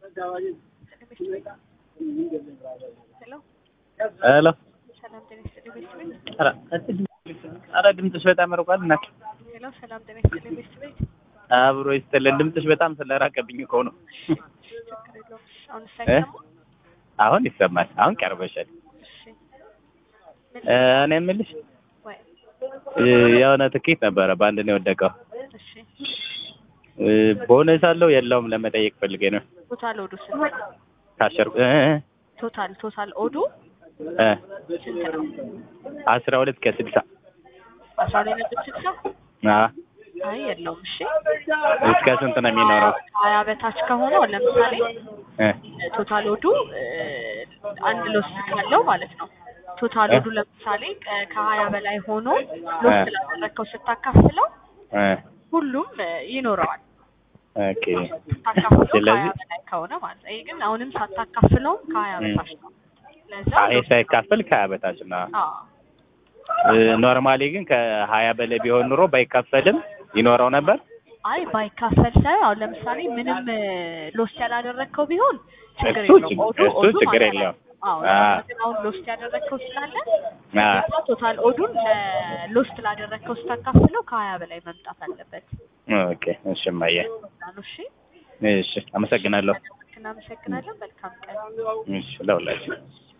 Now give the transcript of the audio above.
ሄሎ ሄሎ ሰላም ጤና ይስጥልኝ ቤት ቤት ኧረ ኧረ ድምፅሽ በጣም ርቋል እናት ሄሎ ሰላም ጤና ይስጥልኝ ቤት ቤት አብሮ ይስጥልን ድምፅሽ በጣም ስለራቀብኝ እኮ ነው ችግር የለውም አሁን ሳይሰማ አሁን ይሰማል አሁን ቀርበሻል እሺ ምን እ እኔ የምልሽ ወይ እ የሆነ ትኬት ነበረ በአንድ ነው የወደቀው እሺ እ ቦነስ አለው የለውም ለመጠየቅ ፈልጌ ነው ቶታል ኦዱ ስንት ነው ካሸር እ ቶታል ቶታል ኦዱ እ ስንት ነው አስራ ሁለት ከስልሳ አስራ ሁለት ነጥብ ስልሳ አ አይ የለውም እሺ እስከ ስንት ነው የሚኖረው ሀያ በታች ከሆነ ለምሳሌ እ ቶታል ኦዱ እ አንድ ሎስት ካለው ማለት ነው ቶታል ኦዱ ለምሳሌ ከ- ከሀያ በላይ ሆኖ ሎስት ላደረግከው ስታካፍለው እ ሁሉም እ ይኖረዋል ኦኬ ስታካፍለው ከሀያ ስለዚህ በላይ ከሆነ ማለት ነው። ይሄ ግን አሁንም ሳታካፍለውም ከሀያ እ በታች ነው። ለዛ አይ ሳይካፈል ከሀያ በታች ነው አዎ ኖርማሊ ግን ከሀያ በላይ ቢሆን ኑሮ ባይካፈልም ይኖረው ነበር አይ ባይካፈል ሳይሆን አሁን ለምሳሌ ምንም ሎስት ያላደረግከው ቢሆን ችግር እሱ የለውም። ችግር- ኦዱ እሱ ኦዱ ችግር ማለት የለውም። አዎ አ ግን አሁን ሎስት ያደረግከው ስላለ አ ግዴታ ቶታል ኦዱን ሎስት ላደረግከው ስታካፍለው ከሀያ በላይ መምጣት አለበት። ኦኬ እሺ እማዬ ነው እሺ። እሺ አመሰግናለሁ እናመሰግናለን። መልካም ቀን። እሺ ለሁላችሁ